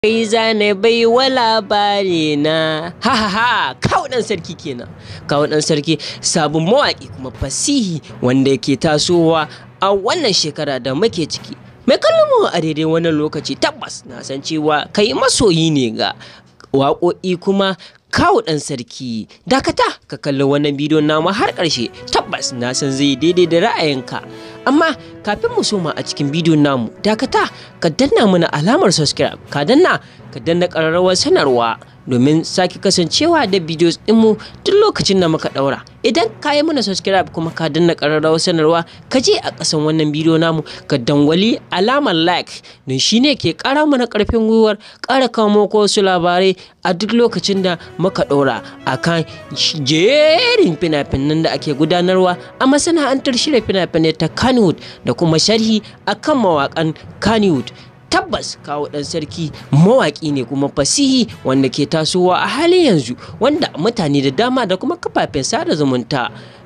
Kai zane bai wa labari na ha ha ha kawo ɗan sarki kenan kawo ɗan sarki sabon mawaƙi kuma fasihi wanda yake tasowa a wannan shekara da muke ciki mai kallon mu a daidai wannan lokaci tabbas na san cewa kai masoyi ne ga waƙoƙi kuma kawo ɗan sarki dakata ka kalli wannan bidiyon namu har ƙarshe tabbas na san zai daidai da ra'ayinka amma kafin mu soma a cikin bidiyon namu dakata ka danna mana alamar subscribe ka danna ka danna ƙararrawar sanarwa domin sake kasancewa da bidiyos ɗinmu duk lokacin da muka ɗaura idan ka yi mana subscribe kuma ka danna ƙararrawar sanarwa ka je a ƙasan wannan bidiyo namu ka dangwali alamar like don shi ne ke ƙara mana ƙarfin gwiwar ƙara kawo muku wasu labarai a duk lokacin da muka ɗaura a kan jerin fina-finan da ake gudanarwa a masana'antar shirya fina-finai ta Kannywood da kuma sharhi a kan mawaƙan Kannywood. tabbas kawo ɗan sarki mawaƙi ne kuma fasihi wanda ke tasowa a halin yanzu wanda mutane da dama da kuma kafafen sada zumunta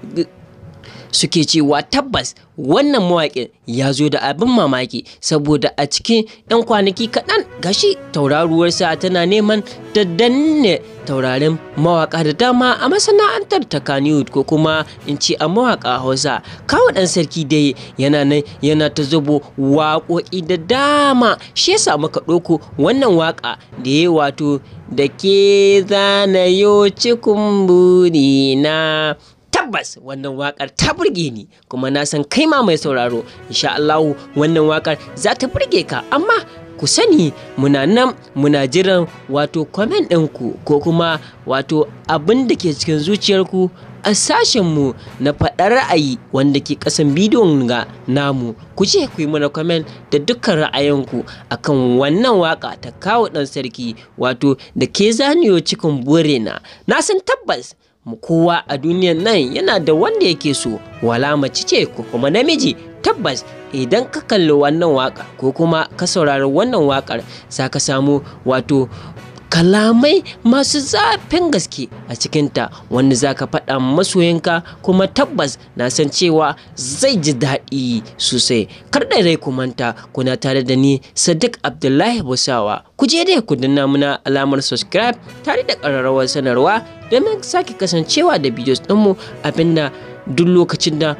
suke cewa tabbas wannan mawaƙin ya zo da abin mamaki saboda a cikin 'yan kwanaki kaɗan gashi tauraruwarsa tana neman ta danne taurarin mawaƙa da dama a masana'antar ta Kannywood ko kuma in ce a mawaƙa Hausa kawo ɗan sarki dai yana nan yana ta zubo waƙoƙi da dama shi yasa muka ɗauko wannan waƙa da ya wato da ke zanayo cikin burina tabbas wannan wakar ta burge ni kuma na san kai ma mai sauraro insha Allahu wannan wakar za ta burge ka amma ku sani muna nan muna jiran wato comment ɗinku ko kuma wato abin da ke cikin zuciyarku a sashenmu na faɗar ra'ayi wanda ke ƙasan bidiyon ga namu ku je ku yi mana comment da dukkan ra'ayinku akan wannan waka ta kawo ɗan sarki wato da ke zaniyo cikin burena na san tabbas mu kowa a duniyan nan yana da wanda yake so wala mace ce ko kuma namiji tabbas idan ka kalli wannan waka ko kuma ka saurari wannan wakar za ka samu wato kalamai masu zafin gaske a cikinta wanda za ka faɗa masoyinka kuma tabbas na san cewa zai ji daɗi sosai kar da rai ku manta kuna tare da ni sadiq abdullahi busawa ku je dai ku danna muna alamar subscribe tare da ƙararrawar sanarwa domin sake kasancewa da bidiyos ɗinmu abinda duk lokacin da